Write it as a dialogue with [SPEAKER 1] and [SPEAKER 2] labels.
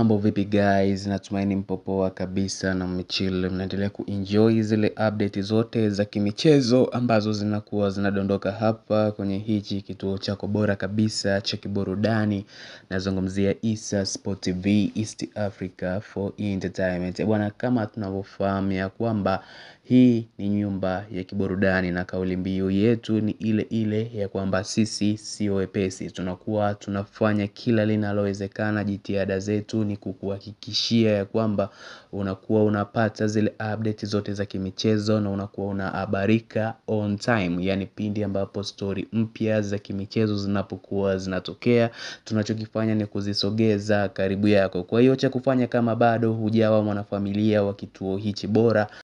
[SPEAKER 1] Mambo vipi guys, natumaini mpo poa kabisa na mmechill mnaendelea kuenjoy zile update zote za kimichezo ambazo zinakuwa zinadondoka hapa kwenye hichi kituo chako bora kabisa cha kiburudani nazungumzia Issa Sport TV East Africa for Entertainment bwana kama tunavyofahamu ya kwamba hii ni nyumba ya kiburudani na kauli mbiu yetu ni ile ile ya kwamba sisi sio wepesi tunakuwa tunafanya kila linalowezekana jitihada zetu ni kukuhakikishia ya kwamba unakuwa unapata zile update zote za kimichezo na unakuwa unahabarika on time yani pindi ambapo story mpya za kimichezo zinapokuwa zinatokea tunachokifanya ni kuzisogeza karibu yako kwa hiyo cha kufanya kama bado hujawa mwanafamilia wa kituo hichi bora